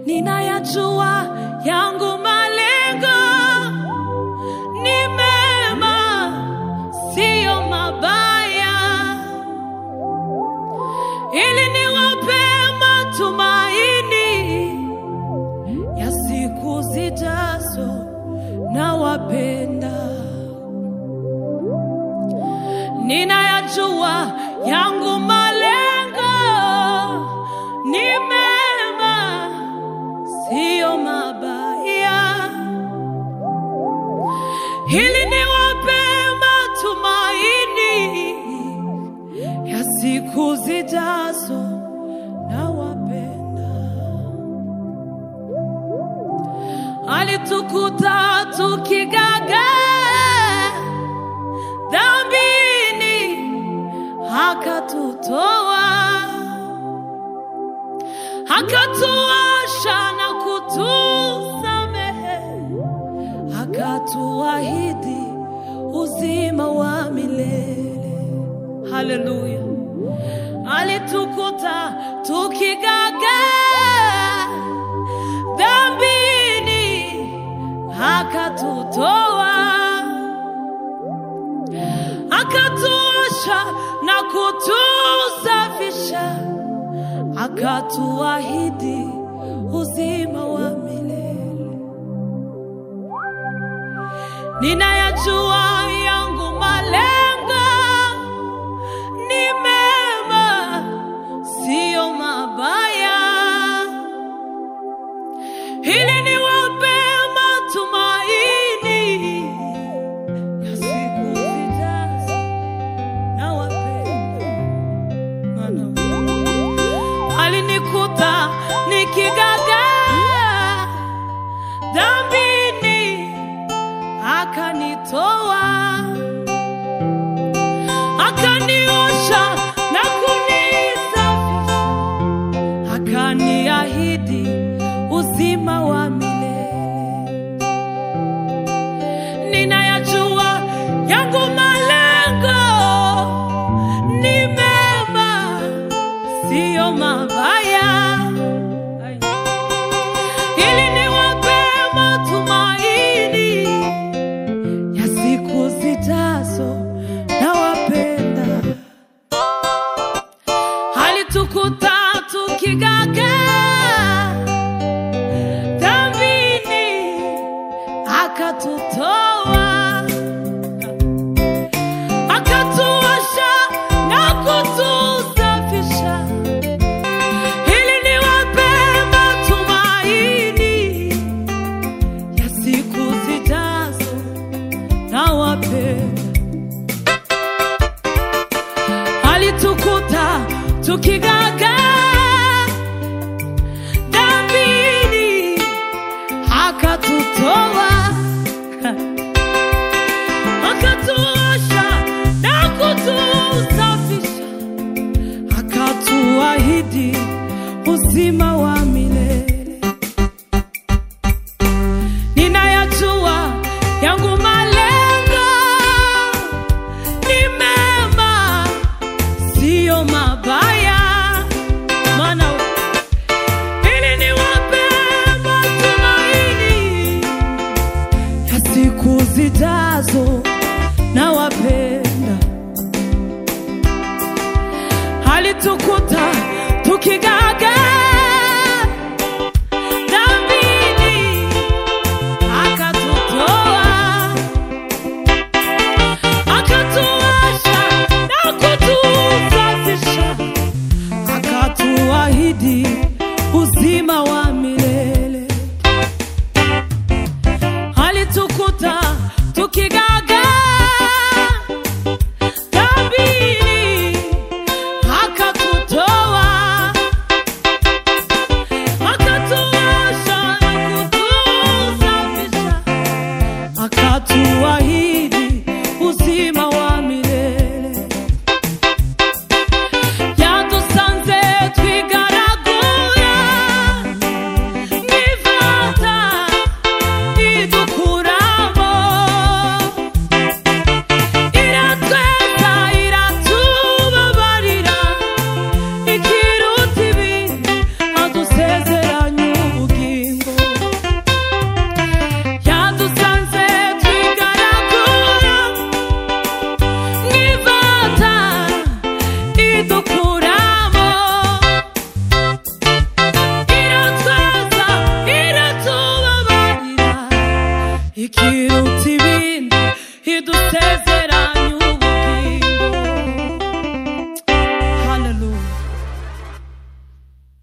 ninayajua yangu malengo ni mema, siyo mabaya, ili niwape matumaini ya siku zijazo. Nawapenda, ninayajua yangu malengo ni mema, siyo mabaya, ili niwape matumaini ya siku zijazo. Nawapenda, alitukuta tukigaga dhambini, akatutoa akatuosha na kutusamehe, akatuahidi uzima wa milele. Haleluya! Alitukuta tukigaga dhambini, akatutoa akatuosha na kutusafisha akatuahidi uzima wa milele. Ninayajua yangu malengo ni mema, siyo mabaya, ili niwape matumaini ya siku zijazo. Nawapenda maana alinikuta nikigaga dhambini, akanitoa akaniosha na kunisafisha, akaniahidi uzima wa milele. Ninayajua yangu malengo ni mema, siyo mabaya, ili niwape matumaini ya siku zijazo. Nawapenda, alitukuta tukigaga dhambini, akatutoa akatuosha na kutusafisha, ili niwape matumaini ya siku zijazo. Nawapenda, alitukuta tukigaga dhambini, akatutoa akatuosha na kutusafisha, akatuahidi uzima wa milele. Ninayajua yangu malengo ni mema, siyo mabaya, maana ili niwape matumaini ya siku zijazo. Nawapenda, alitukuta tukigaga dhambini, akatutoa akatuosha na kutusafisha, akatuahidi